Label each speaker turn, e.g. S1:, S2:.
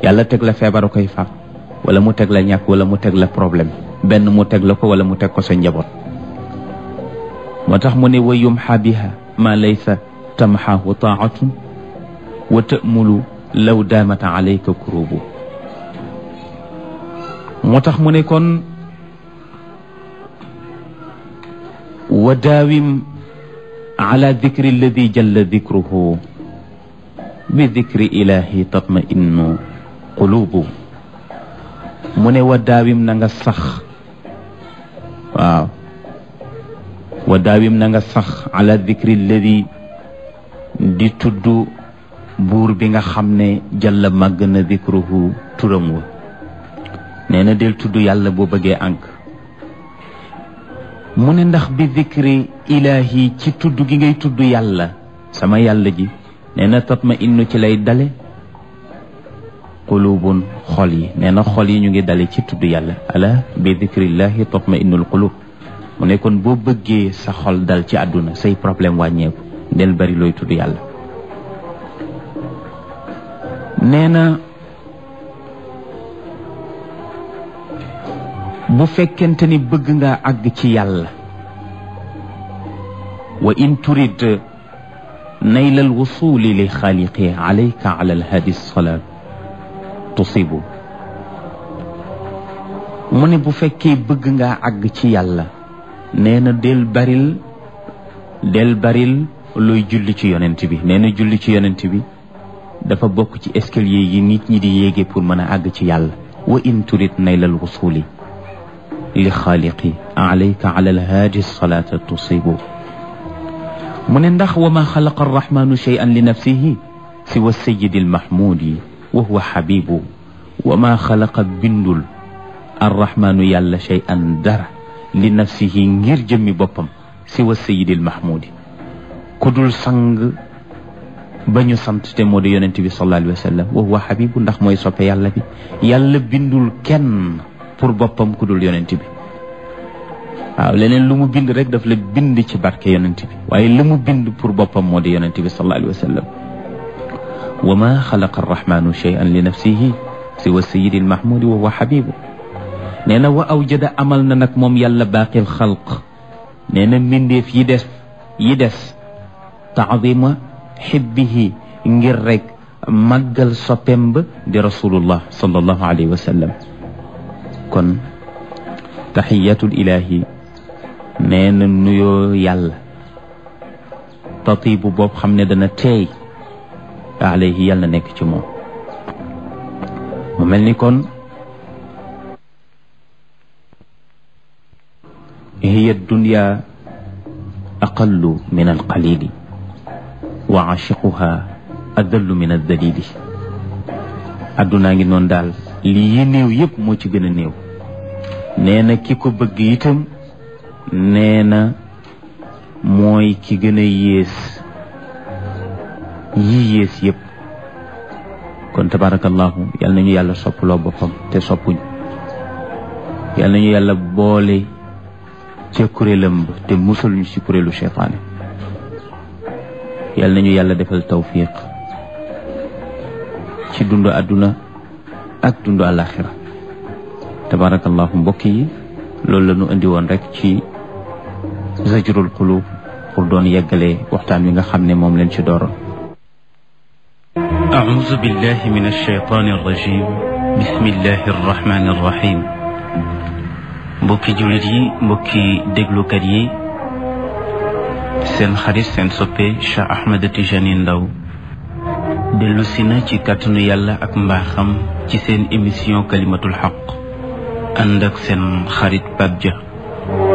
S1: yàlla teg la feebar koy faat wala mu teg la ñàkk wala mu teg la problème benn mu teg la ko wala mu teg ko sa njaboot moo tax mu ne wa yumxa biha ma laysa tamxaahu taatun wa tamulu law daamata alayka kurubu moo tax mu ne kon wa daawim ala dikri alladi jalla dikruhu bi dikri ilahi tatma innu qulubu mu ne wa daawim na nga sax waaw wa daawim na nga sax ala dikri alladi di tudd buur bi nga xam ne jalla màgg na dikruhu turam wa nee na del tudd yàlla boo bëggee ànk mu ne ndax bi dikri ilaahi ci tudd gi ngay tudd yàlla sama yàlla ji nee na tatma innu ci lay dale qulubun xol yi nee na xol yi ñu ngi dale ci tudd yàlla ala bi dikrillahi tatma innul qulub mu ne kon boo bëggee sa xol dal ci àdduna say problème wàññeeku del bari looy tudd yàlla nee na bu fekkente ni bëgg nga àgg ci yàlla wa in turid nayla alwusuli li xaaliqi alayka ala alhadi salaat tusibu mu ne bu fekkee bëgg nga àgg ci yàlla nee na del baril del baril looy julli ci yonent bi nee na julli ci yonent bi dafa bokk ci escalier yi nit ñi di yéege pour mën a àgg ci yàlla wa in turid nayla alwusuli li xaaliqi alayka ala alhaaji salaata tusibu mu ne ndax wa ma xalaqa arrahmanu cheyan li nafsihi siwa sayidi almahmudi wa huwa xabibu wa ma xalaqa bindul arrahmanu yàlla cheyan dara li nafsihi ngir jëmmi boppam siwa sayidi almahmudi ku dul sang ba ñu sant te moo di yonent bi sallallahu alayhi wa sallam wa huwa xabibu ndax mooy soppe yàlla bi yàlla bindul kenn pour boppam ku dul yonent bi waaw leneen lu mu bind rek daf la bind ci barke yonent bi waaye lu mu bind pour boppam moo di yonent bi sallallahu alayhi wa sallam wa ma xalaqa arrahmanu cheyan li nafsihi siwa sayidi almahmudi wa huwa xabibu nee na wa awjada amal na nag moom yàlla baaqil xalq nee na mbindeef yi des yi des taadima xibbihi ngir rek màggal soppem ba di rasulullah sallallahu alayhi wa sallam kon taxiyatul ilahi nee na nuyoo yàlla tatibu boobu xam ne dana teey alayhi yàlla nekk ci moom mu mel ni kon hiya dunya aqallu min alqalili wa achiquha adallu min aldalili addunaa ngi noonu daal lii yi néew yépp moo ci gën a néew nee na ki ko bëgg itam nee na mooy ki gën a yées yi yées yépp kon tabarakallahu yal nañu yàlla soppaloo boppam te soppuñ yal nañu yàlla boole ca kuréelam ba te musul ñu ci kuréelu cheytaane yal nañu yàlla defal tawfiq ci dundu àdduna ak dundu àlaxira tabarakallahu mbokk yi loolu la ñu indi woon rek ci zajrul qulub pour doon yeggale waxtaan wi nga xam ne moom leen ci dooroon أعوذ بالله من الشيطان الرجيم بسم الله الرحمن الرحيم mbokki jullit yi mbokki déglukat yi seen xarit seen soppe Cheikh Ahmed Tijani Ndaw dellu si na ci kàttanu yàlla ak mbaaxam ci seen émission kalimatul xaq ànd ak seen xarit Pape Dia